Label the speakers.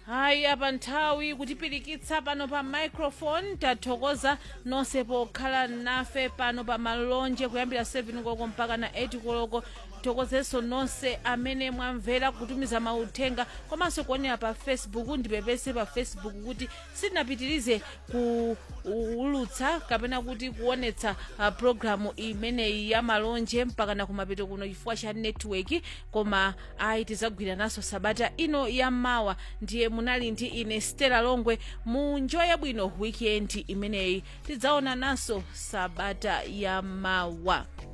Speaker 1: hayi apa nthawi kutipirikitsa pano pa microphone tathokoza nonse pokhala nafe pano pa malonje kuyambira 7 koloko mpaka na 8 koloko thokozenso nonse amene mwamvera kutumiza mauthenga komanso kuonera pa facebook ndipepese pa facebook kuti sitinapitirize kuulutsa kapena kuti kuonetsa uh, programu imeneyi ya malonje mpaka na kumapeto kuno chifukwa cha network koma ayi tidzagwira naso sabata ino ya mawa ndiye munali ndi ine stela longwe munjoye bwino weekend imeneyi tidzaona naso sabata ya mawa